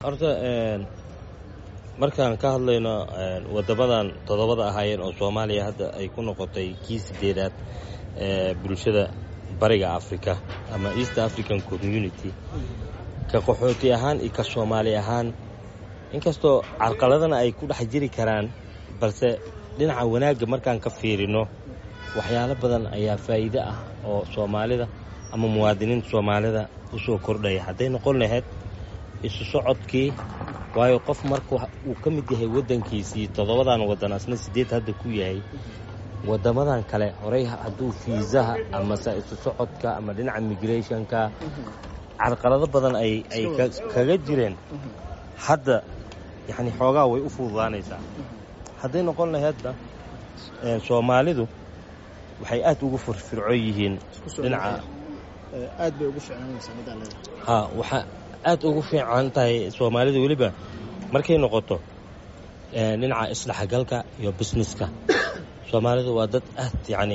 horta markaan ka hadlayno wadamadan toddobada ahaayeen oo soomaaliya hadda ay ku noqotay kii sideedaad ee bulshada bariga africa ama east african community ka qaxooti ahaan iyo ka soomaali ahaan inkastoo carqaladana ay ku dhex jiri karaan balse dhinaca wanaagga markaan ka fiirino waxyaalo badan ayaa faa'iide ah oo soomaalida ama muwaadiniinta soomaalida u soo kordhaya hadday noqon lahayd isu socodkii waayo qof marka uu ka mid yahay waddankiisii toddobadan waddan asna siddeed hadda ku yahay waddamadan kale horey hadduu fiisaha amase isu socodka ama dhinaca migrationka carqalado badan ay ay kaga jireen hadda yacni xoogaa way u fududaanaysaa hadday noqon lahaydna soomaalidu waxay aad ugu firfircoon yihiin dhinaca aad bay ugu fiicnaanaysaa middaa leedahay ha waxaa aad ugu fiican tahay soomaalida weliba markay noqoto dhinaca isdhexgalka iyo businesska soomaalidu waa dad aad yacni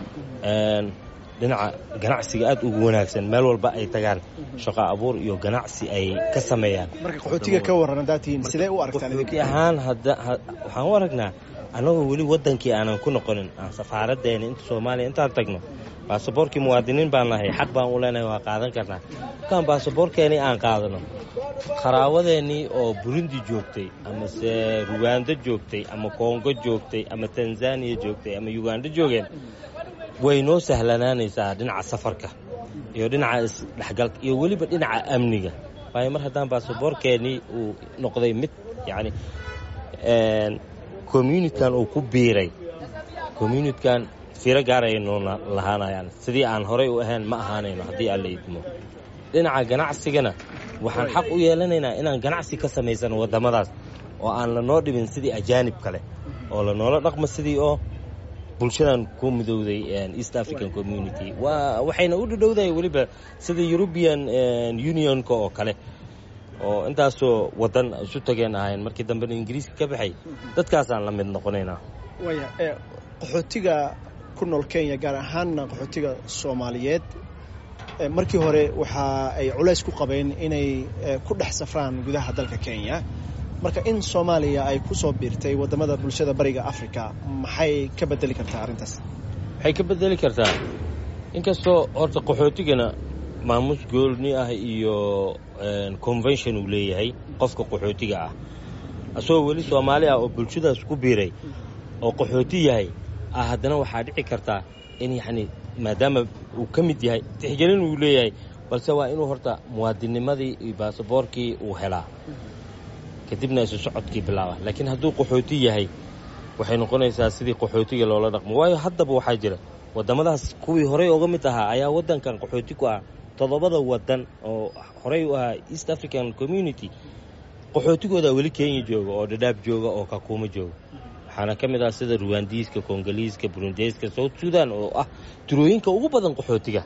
dhinaca ganacsiga aad ugu wanaagsan meel walba ay tagaan shaqo abuur iyo ganacsi ay ka sameeyaan marka qaxootiga ka warran haddaad tihiin sidee u aragtaan qaxooti ahaan hadda waxaan u aragnaa annagoo weli waddankii aanan ku noqonin aan safaaraddeena inta soomaaliya intaan tagno baasaboorkii muwaadiniin baan nahay xaq baan u leenahay waa qaadan karnaa markaan baasaboorkeenii aan qaadano qaraawadeennii oo burundi joogtay amase ruwando joogtay ama kongo joogtay ama tanzaniya joogtay ama uganda joogeen way noo sahlanaanaysaa dhinaca safarka iyo dhinaca isdhexgalka iyo weliba dhinaca amniga waayo mar haddaan baasaboorkeennii uu noqday mid yacni communitkan uu ku biiray communitkan firo gaar ay noo lahaanayaan sidii aan horay u ahayn ma ahaanayno haddii aan la idmo dhinaca ganacsigana waxaan xaq u yeelanaynaa inaan ganacsi ka samaysano waddamadaas oo aan lanoo dhibin sidii ajaanib kale oo lanoola dhaqmo sidii oo bulshadan ku midowday east african community waxayna u dhadhowdahay weliba sida eurubian unionka oo kale oo intaasoo waddan isu tageen ahayn markii dambena ingiriiska ka baxay dadkaasaan la mid noqonaynaa waya qaxootiga ku nool kenya gaar ahaanna qaxootiga soomaaliyeed markii hore waxa ay culays ku qabeen inay ku dhex safraan gudaha dalka kenya marka in soomaaliya ay ku soo biirtay waddamada bulshada bariga africa maxay ka bedeli kartaa arrintaas waxay ka bedeli kartaa inkastoo horta qaxootigana maamuus goolni ah iyo convention uu leeyahay qofka qaxootiga ah asagoo weli soomaali ah oo bulshadaas ku biiray oo qaxooti yahay ah haddana waxaa dhici kartaa in yacni maadaama uu ka mid yahay tixgelin uu leeyahay balse waa inuu horta muwaadinnimadii iyo baasaboorkii uu helaa kadibna isu socodkii bilaaba laakiin hadduu qaxooti yahay waxay noqonaysaa sidii qaxootiga loola dhaqmo waayo haddaba waxaa jira waddamadaas kuwii horey oga mid ahaa ayaa waddankan qaxooti ku ah toddobada waddan oo horey u ahaa east african community qaxootigooda weli kenya jooga oo dhadhaab jooga oo kakuuma jooga waxaana ka mid ah sida ruwandiiska kongoliiska burundeyska south sudan oo ah turooyinka ugu badan qaxootiga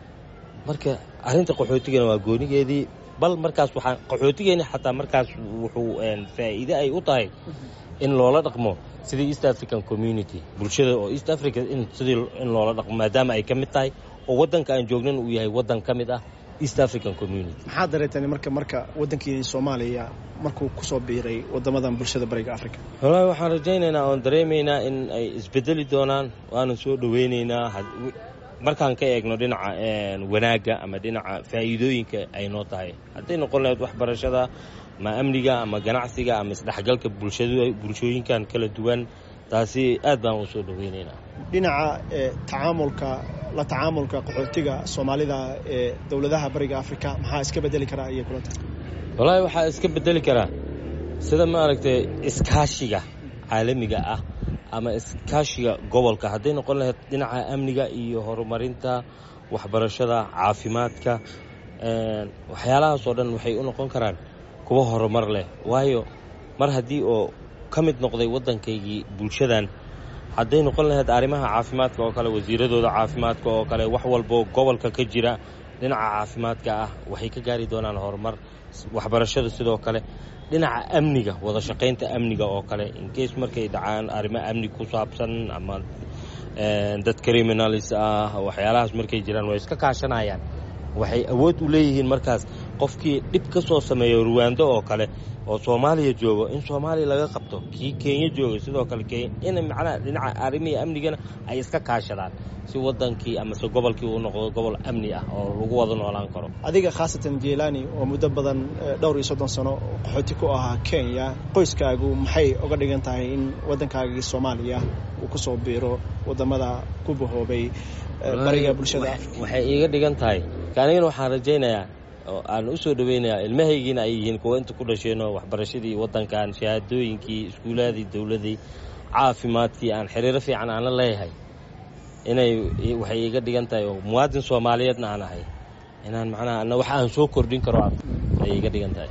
marka arrinta qaxootigana waa goonigeedii bal markaas waxaa qaxootigeeni xataa markaas wuxuu faa'iide ay u tahay in loola dhaqmo sidii east african community bulshada oo east africa in sidii in loola dhaqmo maadaama ay ka mid tahay oo waddanka aan joognan uu yahay waddan ka mid ah east african community maxaad dareeteen marka marka waddankiini soomaaliya markuu ku soo biiray waddamadan bulshada bariga africa wallaahi waxaan rajaynaynaa oon dareemaynaa in ay isbedeli doonaan waanan soo dhoweynaynaa markaan ka eegno dhinaca wanaagga ama dhinaca faa'iidooyinka ay noo tahay hadday noqon lahayd waxbarashada ama amniga ama ganacsiga ama isdhexgalka bulshooyinkan kala duwan taasi aad baan u soo dhoweynaynaa dhinaca tacaamulka la tacaamulka qaxootiga soomaalida ee dowladaha bariga africa maxaa iska bedeli karaa iyo kulanta wallaahi waxaa iska bedeli karaa sida maaragtay iskaashiga caalamiga ah ama iskaashiga gobolka hadday noqon lahayd dhinaca amniga iyo horumarinta waxbarashada caafimaadka waxyaalahaasoo dhan waxay u noqon karaan kuwa horumar leh waayo mar haddii oo ka mid noqday waddankaygii bulshadan hadday noqon lahayd arrimaha caafimaadka oo kale wasiiradooda caafimaadka oo kale wax walboo gobolka ka jira dhinaca caafimaadka ah waxay ka gaari doonaan horumar waxbarashada sidoo kale dhinaca amniga wada shaqaynta amniga oo kale inkeys markay dhacaan arrimo amni ku saabsan ama dad criminalis ah waxyaalahaas markay jiraan way iska kaashanayaan waxay awood u leeyihiin markaas qofkii dhib ka soo sameeyo ruwaando oo kale oo soomaaliya joogo in soomaaliya laga qabto kii kenya jooga sidoo kale kenya in macnaha dhinaca arrimihii amnigana ay iska kaashadaan si wadankii amase gobolkii uu noqdo gobol amni ah oo lagu wada noolaan karo adiga khaasatan jelani oo muddo badan dhowr iyo soddon sano qaxooti ku ahaa kenya qoyskaagu maxay uga dhigan tahay in waddankaagii soomaaliya uu ku soo biiro wadamada ku bahoobay bariga bulshada waxay iiga dhigan tahay anigana waxaan rajaynayaa oo aan u soo dhaweynayaa ilmahaygiina ay yihiin kuwa inta ku dhasheenoo waxbarashadii waddankan shahaadooyinkii iskuulaadii dowladii caafimaadkii aan xiriiro fiican aan la leeyahay inay waxay iiga dhigan tahay oo muwaadin soomaaliyeedna aan ahay inaan macnaha wax aan soo kordhin karo ay iiga dhigan tahay